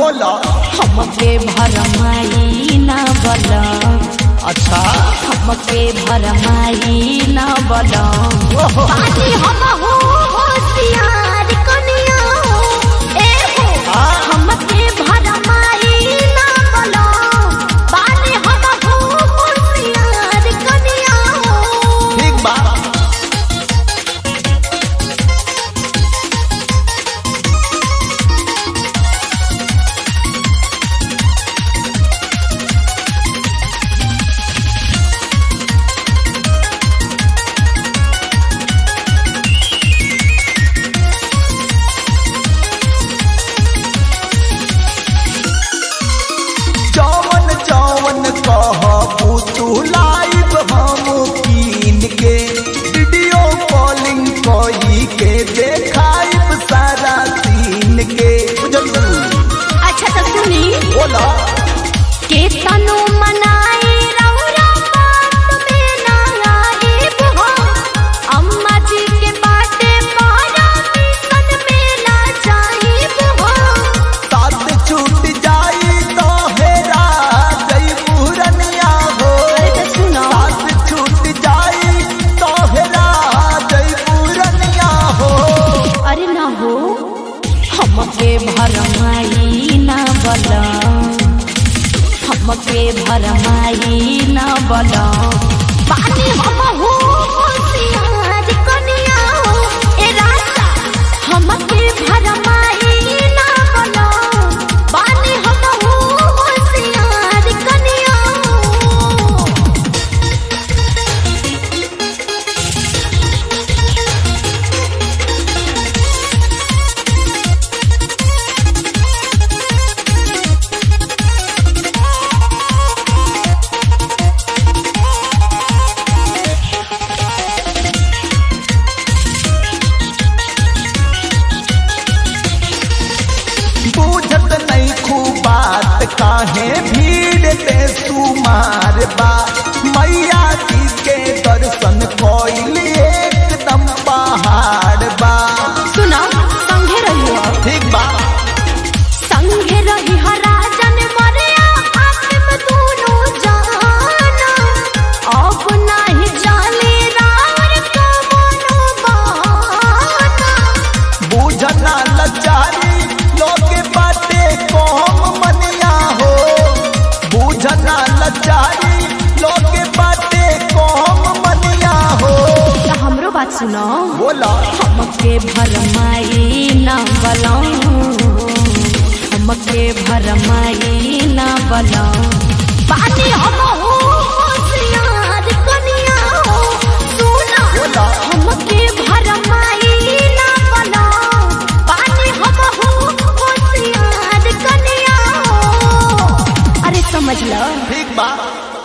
बोला हमके भरमाई ना बला अच्छा हमके भरमाई ना बला ओहो पानी हम हो होशियार कनिया हो ए हो हाँ। हमके भरमाई ना बला पानी हम हो होशियार कनिया हो ठीक बा जौवन जौवन कहबू तू लाइव हम कीन के वीडियो कॉलिंग कई के देखाइब सारा सीन के बुझलू अच्छा तो सुनी बोला के तनु मनाई रौरा बात में ना आईब हो अम्मा जी के बाटे पारा मिशन में ना जाईब हो साथ छूट जाई तो हेरा जई पूरनिया हो अरे तो सुनो साथ छूट जाई तो हेरा जई पूरनिया हो अरे ना हो हमके भरमाई ना बला हमके भरमाई ना बला पानी हम हो होशियार कनिया हो ए राजा हमके भरमाई ना बला पानी हम हो होशियार कनिया हो बूझत नहीं खूब बात काहे भीड़ ते सुमार बा मैया जी के दर्शन कोइल एकदम पहाड़ बा सुना संगे रहियो ठीक बा संगे रही हराजन मरिया आत्म दूनो जाना अब नाही जाने रावर कमनो बहाना बूझना लचारी लोगे बाटे कौम मनिया हो बूझना लचारी लोगे बाटे कौम मनिया हो तो हमरो बात सुनो बोला हमके भरमाई ना बलो हमके भरमाई ना बलो पानी हम हो होशियार कनिया हो सुना बोला हमके भरमाई ना बलो पानी हम हो होशियार कनिया हो अरे समझ लो ठीक बा